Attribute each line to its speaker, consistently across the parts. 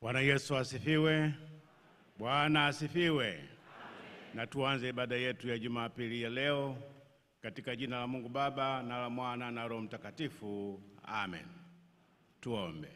Speaker 1: Bwana Yesu asifiwe. Bwana asifiwe. Na tuanze ibada yetu ya Jumapili ya leo katika jina la Mungu Baba na la Mwana na Roho Mtakatifu. Amen. Tuombe.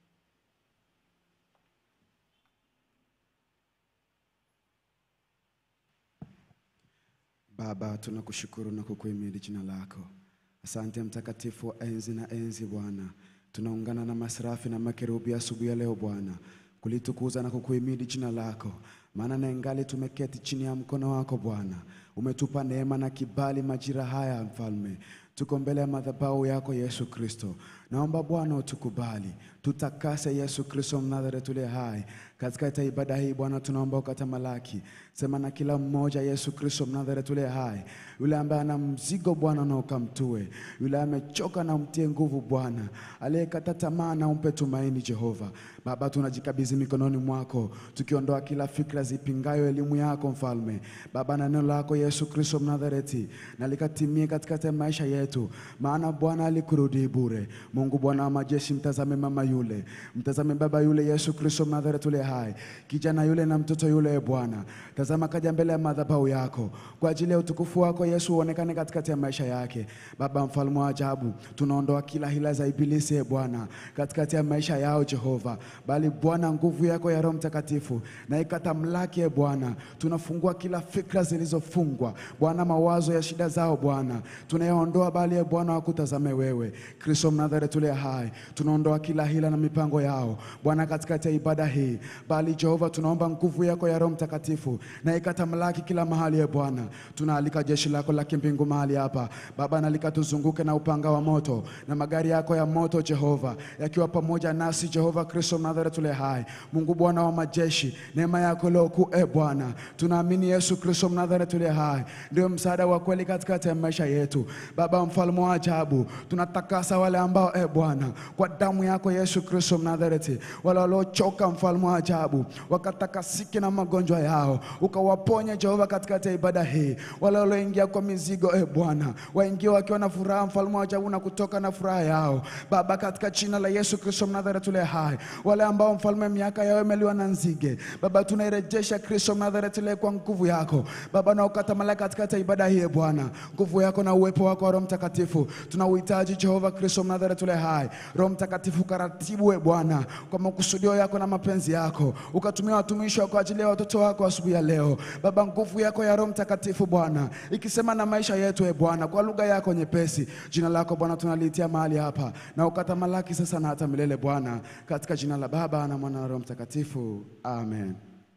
Speaker 2: Baba, tunakushukuru na kukuhimidi jina lako. Asante mtakatifu wa enzi na enzi Bwana, tunaungana na maserafi na makerubi asubuhi ya leo Bwana kulitukuza na kukuhimidi jina lako, maana na ingali tumeketi chini ya mkono wako Bwana, umetupa neema na kibali majira haya Mfalme, tuko mbele ya madhabahu yako Yesu Kristo. Naomba Bwana utukubali, tutakase Yesu Kristo Mnazareti uliye hai katika ibada hii Bwana, tunaomba ukatamalaki, sema na kila mmoja Yesu Kristo Mnazareti uliye hai, yule ambaye ana mzigo Bwana na ukamtue, yule amechoka na umtie nguvu Bwana, aliyekata tamaa na umpe tumaini Jehova. Baba, tunajikabidhi mikononi mwako, tukiondoa kila fikra zipingayo elimu yako Mfalme. Baba, na neno lako Yesu Kristo Mnazareti na likatimie katika maisha yetu, maana Bwana alikurudi bure. Mungu Bwana wa majeshi, mtazame mama yule, mtazame baba yule, Yesu Kristo Mnazareti ule hai, kijana yule na mtoto yule, e Bwana, tazama kaja mbele ya madhabahu yako kwa ajili ya utukufu wako Yesu, uonekane katikati ya maisha yake. Baba mfalme wa ajabu, tunaondoa kila hila za ibilisi, e Bwana, katikati ya maisha yao Jehova, bali Bwana, nguvu yako ya Roho Mtakatifu na ikatamlaki, e Bwana, tunafungua kila fikra zilizofungwa Bwana, mawazo ya shida zao Bwana, tunayaondoa, bali e Bwana, wakutazame wewe Kristo Mnazareti ule hai, tunaondoa kila hila na mipango yao Bwana katikati ya ibada hii, bali Jehova, tunaomba nguvu yako ya Roho Mtakatifu na ikatamlaki kila mahali. E Bwana, tunaalika jeshi lako la kimbingu mahali hapa Baba, na likatuzunguke na upanga wa moto na magari yako ya moto Jehova, yakiwa pamoja nasi Jehova Kristo Mnazareti ule hai, Mungu Bwana wa majeshi, neema yako leo kuu e Bwana, tunaamini Yesu Kristo Mnazareti ule hai ndio msaada wa kweli katikati ya maisha yetu Baba, mfalme wa ajabu, tunatakasa wale ambao e Bwana, kwa damu yako Yesu Kristo Mnazareti, wale waliochoka, mfalme wa ajabu, wakatakasike na magonjwa yao, ukawaponye Jehova katikati ya ibada hii. Wale walioingia kwa mizigo e Bwana, waingie wakiwa na furaha, mfalme wa ajabu, na kutoka na furaha yao Baba, katika jina la Yesu Kristo Mnazareti ule hai. Wale ambao mfalme, miaka yao imeliwa na nzige, Baba, tunairejesha Kristo Mnazareti ule kwa nguvu yako Baba, na ukatamalaki katikati ya ibada hii e Bwana, nguvu yako na uwepo wako wa Roho Mtakatifu tunauhitaji Jehova Kristo Mnazareti ule hai. Roho Mtakatifu karatibu e Bwana kwa makusudio yako na mapenzi yako, ukatumia watumishi wako kwa ajili ya watoto wako asubuhi ya leo Baba, nguvu yako ya Roho Mtakatifu Bwana ikisema na maisha yetu e Bwana kwa lugha yako nyepesi. Jina lako Bwana tunaliitia mahali hapa na ukatamalaki sasa na hata milele Bwana, katika jina la Baba na Mwana na Roho Mtakatifu, amen.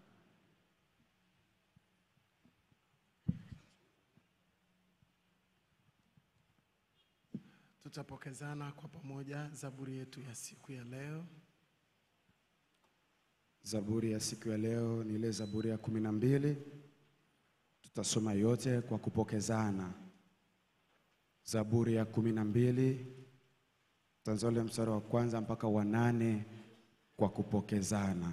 Speaker 3: Tutapokezana kwa pamoja zaburi yetu ya siku ya leo.
Speaker 2: Zaburi ya siku ya leo ni ile Zaburi ya kumi na mbili. Tutasoma yote kwa kupokezana. Zaburi ya kumi na mbili tutaanza ule mstari wa kwanza mpaka wa nane kwa kupokezana.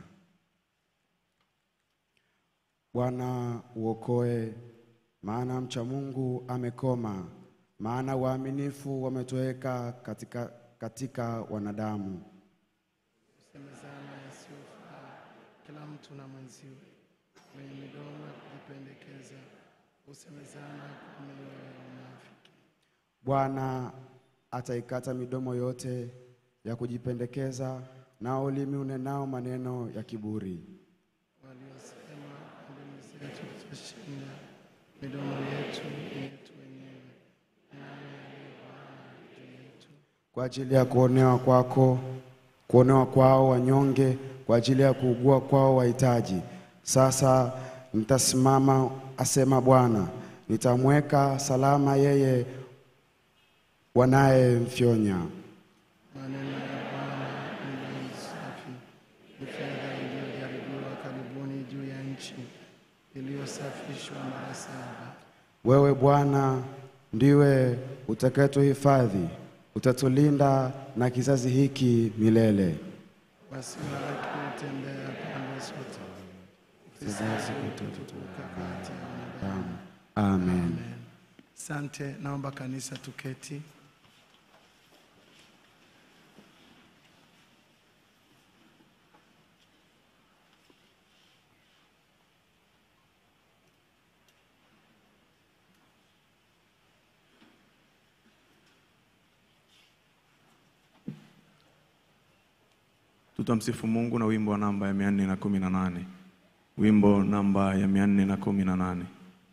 Speaker 2: Bwana uokoe, maana mcha Mungu amekoma, maana waaminifu wametoweka katika, katika wanadamu.
Speaker 3: Semezana yasiyofaa kila mtu na mwenziwe, wenye midomo ya kujipendekeza husemezana kwa mioyo ya unafiki.
Speaker 2: Bwana ataikata midomo yote ya kujipendekeza, nao ulimi unenao maneno ya kiburi.
Speaker 3: Waliosema kwa ndimi zetu tutashinda, midomo yetu ni yetu wenyewe, nani aliye Bwana juu yetu?
Speaker 2: Kwa ajili ya kuonewa kwako, kuonewa kwao wanyonge, kwa ajili ya kuugua kwao wahitaji. Sasa nitasimama, asema Bwana, nitamweka salama yeye wanayemfyonya.
Speaker 3: Maneno ya Bwana ni bei safi, ni fedha iliyojaribiwa karibuni juu ya nchi, iliyosafishwa mara saba.
Speaker 2: Wewe Bwana ndiwe utakayetuhifadhi, utatulinda na kizazi hiki milele.
Speaker 3: Basi haki hutembea pande zote,
Speaker 2: Kizazi
Speaker 3: kutoka kati ya wanadamu.
Speaker 2: Amen.
Speaker 3: Amen. Asante, naomba kanisa tuketi.
Speaker 4: Tutamsifu Mungu na wimbo wa namba ya mia nne na kumi na nane. Wimbo namba ya mia nne na kumi na nane.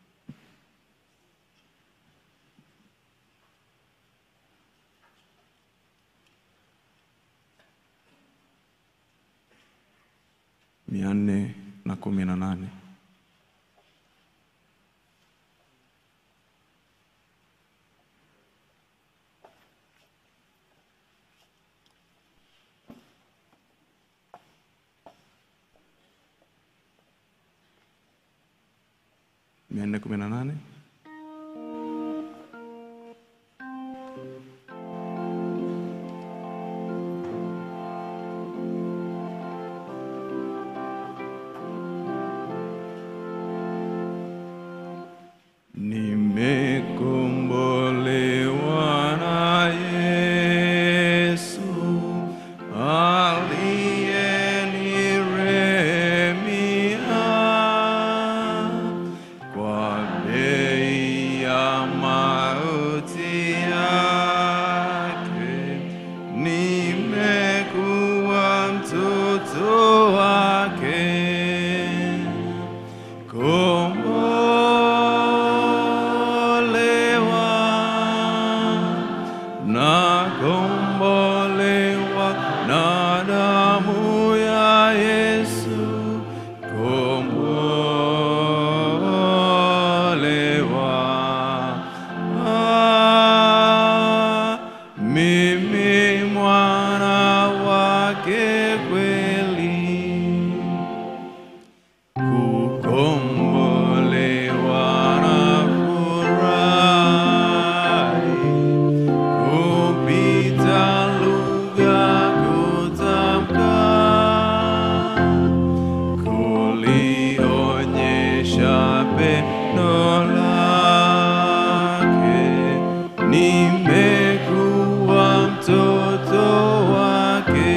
Speaker 4: mia nne na kumi na nane. mia nne kumi na nane. Nimekombolewa na Yesu aliyeniremia kwa bei ya mauti yake, nimekuwa mtoto wake. Kombolewa na kombolewa na damu ya Yesu, kombolewa. Ah, mimi mwana wake kweli kukombolewa na furahi kupita lugha kutamka kulionyesha pendo lake nimekuwa mtoto wake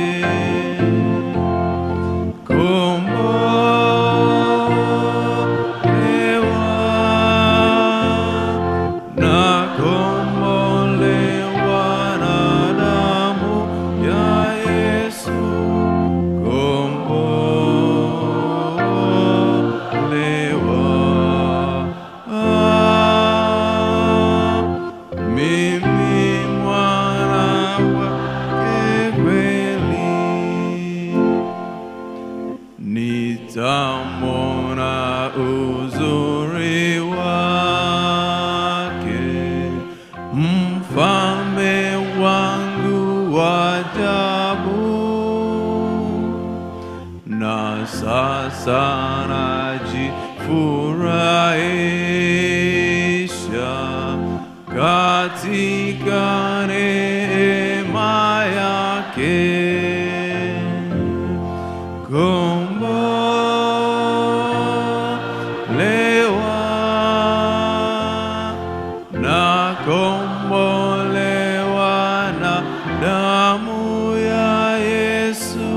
Speaker 4: kombolewa na kombolewa na damu ya Yesu kombolewa ah, mimi mwana wake kweli nitamona uzuri wake, mfalme wangu wa ajabu, na sasa najifurahisha katika neema yake. Kombolewa na kombolewa na damu ya Yesu,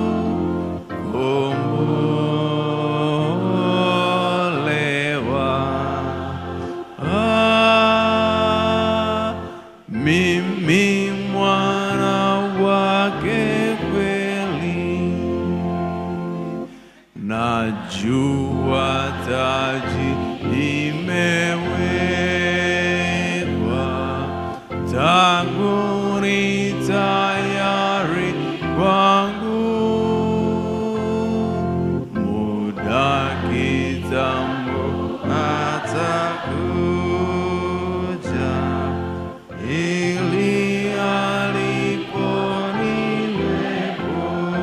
Speaker 4: kombolewa. Ah, mimi mwana wake kweli najua taji imewekwa tangu ni tayari kwangu muda kitambo atakuja ili alipo nilepo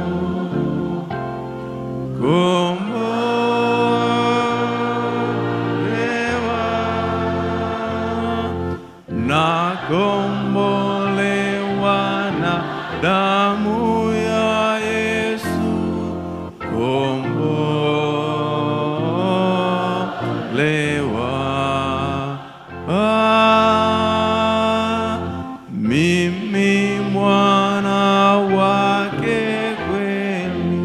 Speaker 4: kombolewa na kombolewa na damu ya Yesu kombolewa ah, mimi mwana wake kweli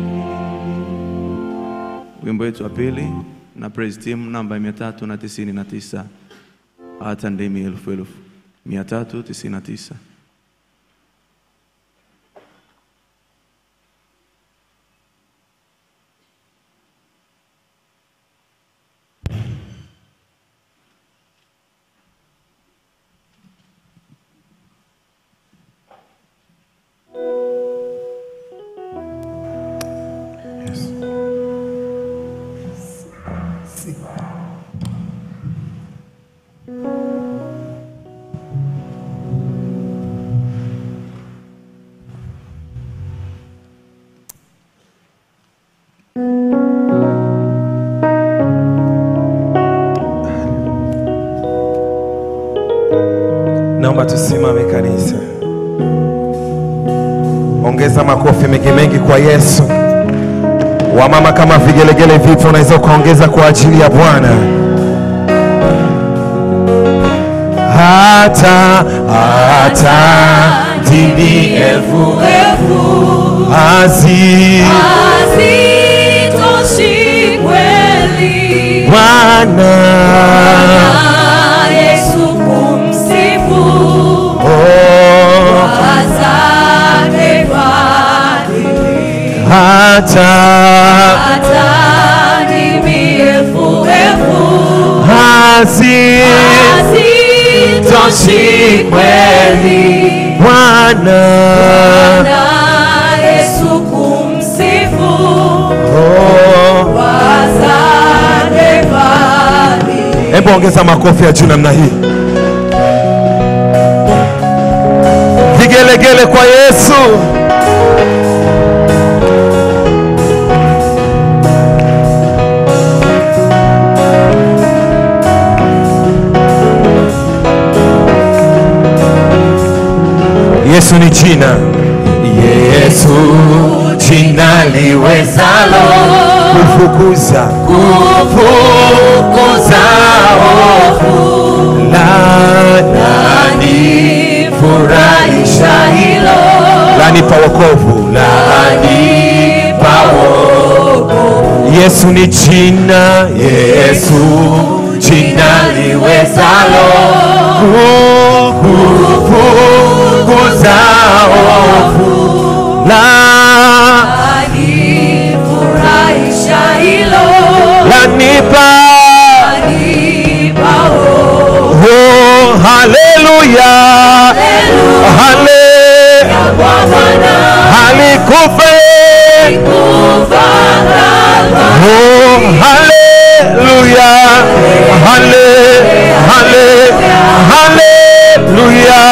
Speaker 4: wimbo wetu wa pili na praise team namba mia tatu na tisini na tisa hata ndimi elfu elfu mia tatu tisini na tisa
Speaker 5: naomba tusimame kanisa. Ongeza makofi mengi mengi kwa Yesu. Wamama kama vigelegele vipo, unaweza ukaongeza kwa ajili ya Bwana. Hata hata dini elfu hazi
Speaker 6: Hazitoshi kweli
Speaker 5: Bwana
Speaker 6: Yesu kumsifu
Speaker 5: oh,
Speaker 6: azake fadhili
Speaker 5: hata
Speaker 6: hata ndimi elfu elfu
Speaker 5: hazi
Speaker 6: hazitoshi kweli
Speaker 5: Bwana
Speaker 6: na Yesu kumsifu
Speaker 5: oh.
Speaker 6: azake fadhili
Speaker 5: Hebu ongeza makofi ya juu namna hii. Vigelegele kwa Yesu. Yesu ni jina. Yesu jina liwezalo kufukuza kufukuza hofu la nani furahisha hilo lanipa wokovu lanipa wokovu Yesu ni jina Yesu jina liwezalo kufukuza hofu la
Speaker 6: Alifurahisha hilo
Speaker 5: lanipa
Speaker 6: alipao
Speaker 5: oh, haleluya hale
Speaker 6: kwa Bwana
Speaker 5: alikufa
Speaker 6: kufaragha
Speaker 5: oh, haleluya hale hale haleluya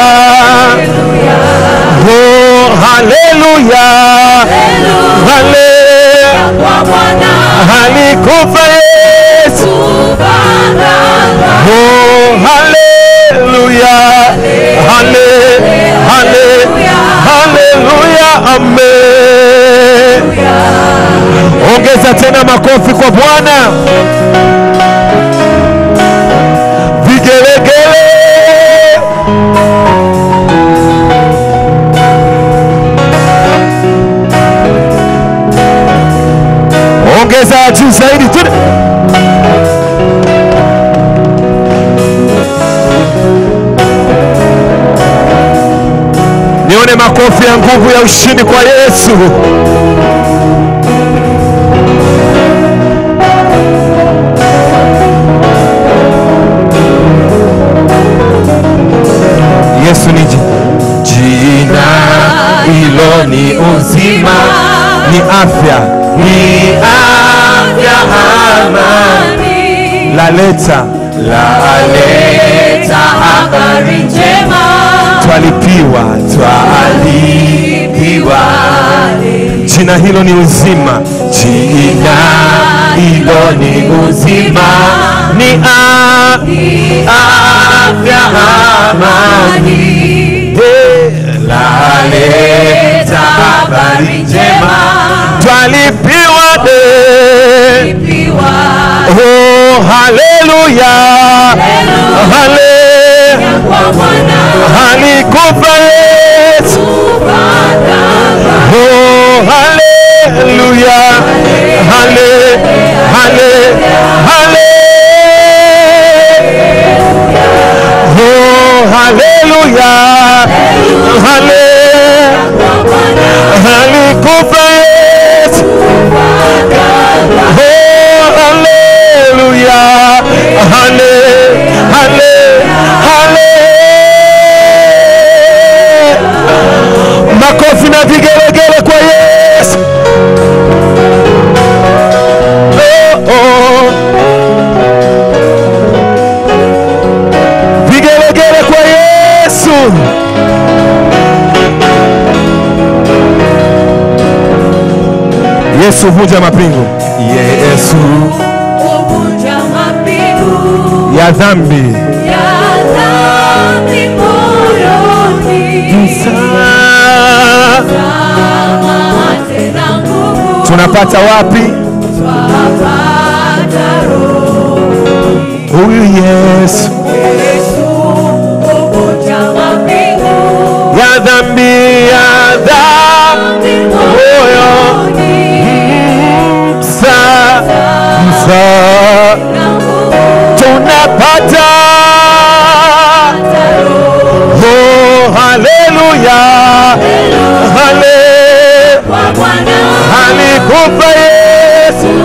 Speaker 5: oh, haleluya hale
Speaker 6: kwa Bwana
Speaker 5: alikufa Yesu
Speaker 6: kufaragha
Speaker 5: Oh, hallelujah. Halle, halle, hallelujah. Amen. Ongeza tena makofi kwa Bwana. Vigelegele. Ongeza juu zaidi. Tuna- Nione makofi ya nguvu ya ushindi kwa Yesu. Yesu ni ji- jina hilo ni uzima, ni afya, ni afya amani, laleta laleta
Speaker 6: habari njema
Speaker 5: twalipiwa twalipiwa jina hilo ni uzima jina hilo ni uzima ni a- afya amani Eh, laleta habari njema twalipiwa de
Speaker 6: piwa
Speaker 5: oh, haleluya hale
Speaker 6: kwa Bwana
Speaker 5: alikufa Yesu
Speaker 6: kufaragha
Speaker 5: Oh, hallelujah. Halle, halle, halle. Oh, hallelujah. Halle. Alikufa Yesu. Oh, hallelujah. Halle, halle, halle. Makofi na vigelegele kwa Yesu. Oh, oh. Vigelegele kwa Yesu. Yesu vunja mapingu. Yesu
Speaker 6: kuvunja mapigo
Speaker 5: ya dhambi.
Speaker 6: ya dhambi
Speaker 5: tunapata wapi huyu yesu ya dhambi ya dhambi moyo msa msa tunapata oh haleluya hale alikufa yesu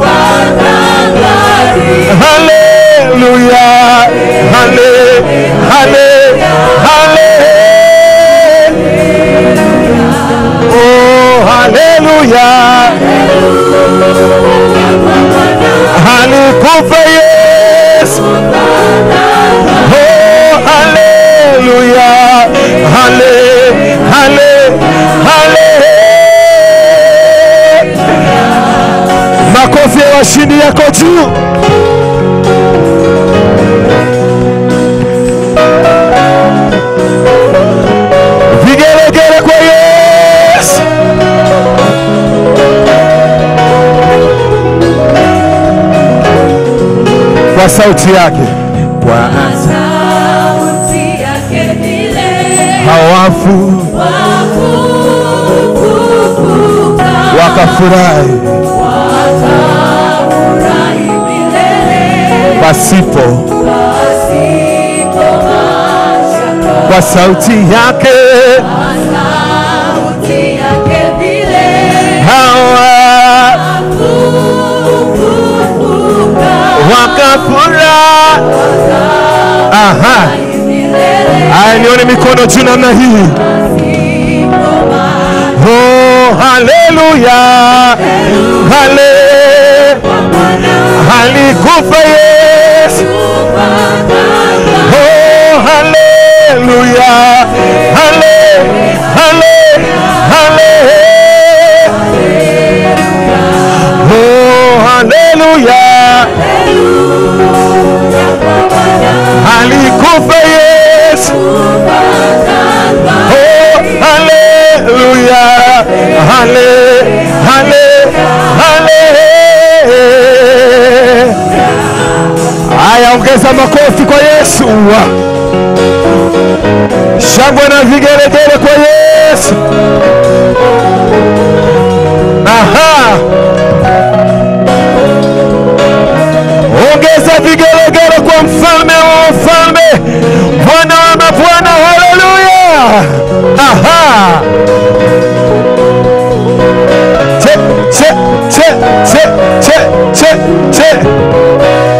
Speaker 5: haleluya hale hale hale oh haleluya alikufa yesu oh haleluya hale hale hale makofi ya washindi yako juu vigelegele kwa yesu kwa sauti yake kwa hawafu wakafurahi pasipo kwa sauti yake hawa wakafurahi aha haya nione mikono juu namna hii oh haleluya hale alikufa yesu oh haleluya hale hale hale oh haleluya alikufa yesu oh haleluya hale hale hale haya ongeza makofi kwa yesu shangwe na vigelegele kwa yesu aha ongeza vigelegele kwa mfalme wa wafalme bwana wa mabwana haleluya aha che che che che che che che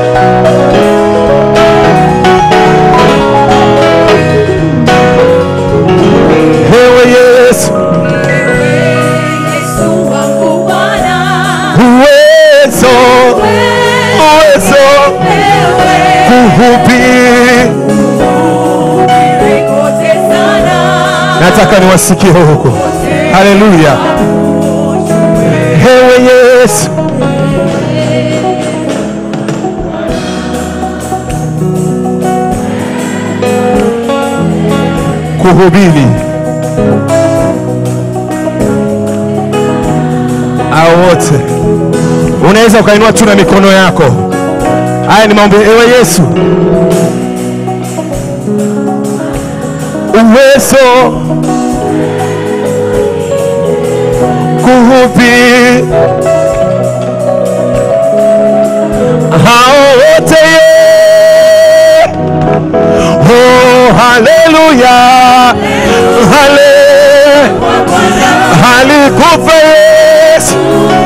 Speaker 5: ewe yesu uwezo uwezo kuhubiri nataka niwasikie huko haleluya ewe yesu kuhubiri au wote unaweza ukainua tu na mikono yako haya ni maombi ewe yesu uwezo kuhubiri hao wote ye oh haleluya hale alikufa yesu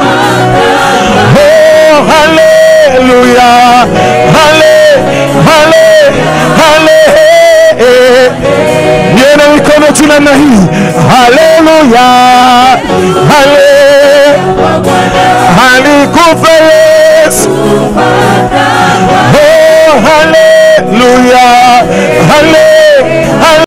Speaker 5: oh haleluya hale hale hale nione mikono juu namna hii haleluya hale alikufa yesu oh haleluya hale